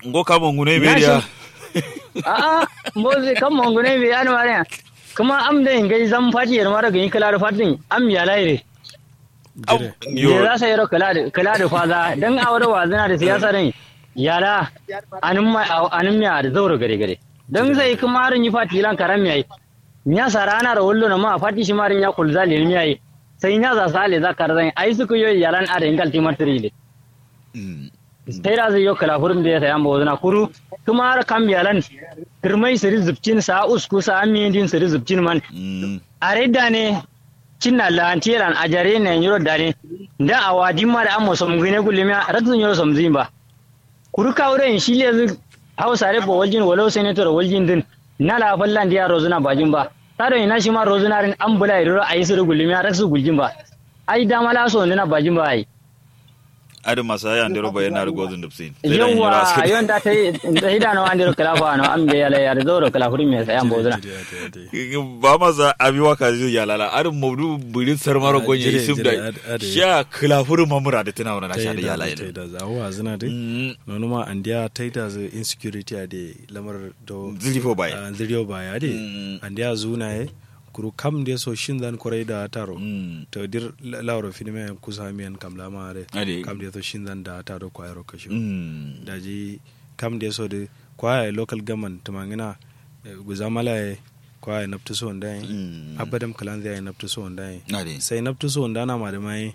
ngo ka mon gune Na beriya a mboze kam mongone be an mare kuma am da ngai zam fati yar mara gani kala da fatin am ya laire jire je yo za sa yaro kala da kala da faza dan awar wazina da siyasa ne yara anin ma anin miya da zauro gare gare dan sai kuma rin yi fati lan karam yayi nya sarana da wallo na ma fati shi marin ya kulza le mi yayi sai nya za sale za karzan ai su ku yoyi yaran are ingal timatri le Mm. sai da zai yo kala hurum da ya sayan bozuna kuru kuma har kam yalan kirmai siri zubcin sa usku sa amin din siri zubcin man Mm. are da ne cinna lantiran ajare ne yoro dare da awadi ma da amo som gine gulmiya ratun yoro som zimba kuru ka wurin shi le zu hausa re bo waljin walau senator waljin din na la fallan dia rozuna bajin ba tare ina shi ma rozuna rin an bula iro ayi siri gulmiya ratsu guljin ba ai da mala so ne na bajin ba ai adu masa ya ndero ba yana rugo zun dubsin yawa yon da ta yi da hidano an diro kala fa no am be yala yar zoro kala hurin me sayan bozuna jire ade ade ba masa abiwa ka zai ya lala adu mawdu burin sarmaro Ah, gonye jire, isum jire, da ad- ade. sha khilafuru mamura da tana wannan sha da ya taida lala taida za wa zina dai Mm. nono ma andiya taida za insecurity ade lamar do zilifo baya ah, ziriyo baya de Mm. andiya zuna ye kuru kam de so shin zan korai da taro Mm. to dir la- lawro finime kusa miyan kam lama de Ade. kam de so shin zan da taro kwayaro kashi Mm. daji kam de so de kwaya local government tumangina eh, guzamala ye kwaya naftu so ndai Mm. abadam kalan zai naftu so ndai Ade. sai naftu so ndana ma da mai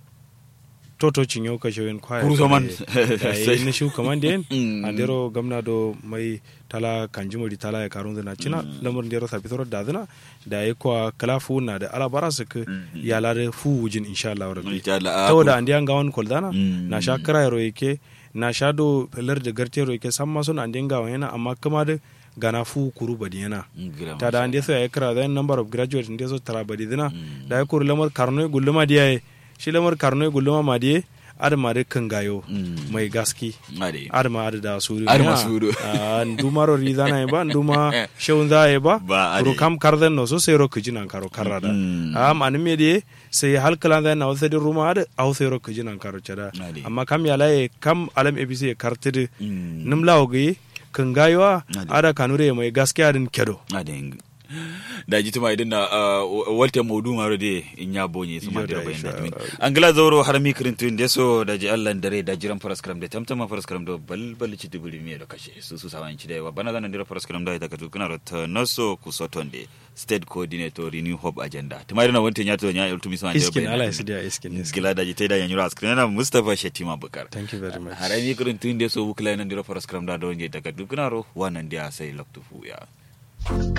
toto cinyo ka shawin kwaya Kuru saman. sai na shu kaman den Mm. andero gamna do mai tala kanjumuri tala ya karun zina cina lamur ndero sa bitoro da zina da ya kwa kala fu na da ala bara su ka ya la da fu wujin insha Allah rabbi Insha Allah, ah, saboda andiyan gawan koldana Mm. na sha kira yaro yake na sha do pelar da garte yaro yake san ma sun andiyan gawan yana amma kuma da gana fu kuru badi yana Gira ta da ande so ya kira da number of graduates inde so tara badi dina da ya kuru lamar karno gulluma diya shi lamar karno gulluma ma diye adama da kan gayo Mm. mai gaski Ade. adama ada da suru Adama ya. suru. Ah, nduma ro rizana e ba nduma shewun za e ba Ba, ade. kuru kam karden no so sai ro kijinan karo karada Mm. am an me die sai hal kala da na wasa da ruma ada au sai ro kijinan karo cada Ade. amma kam ya laye kam alam abc e kartide Mm. nim lawo gi kan gayowa Ade. ada kanure mai gaskiya din kedo Ade. da ji tuma idan na uh, walte maudu maro de in ya bonye su ma Iyo da dira bayan insha da min Allah. an gila zauro har mi kirin da so da ji Allah dare da jiran faraskram da tamtama faraskram da balbal ci dubuli mi da kashe su su sawan ci da yawa bana zanan dira faraskram da ita ka tukuna rota naso ku soton de state coordinator renew hope agenda tuma idan wantin ya to nya ultimi sama iskin ala ya sidiya iskin iskin gila da ji tai da yanyura askrin na Mustafa Shetima Bukar thank you very much har mi kirin tun da so bukla nan dira faraskram da don je daga dukuna ro wannan dia sai loktu fu ya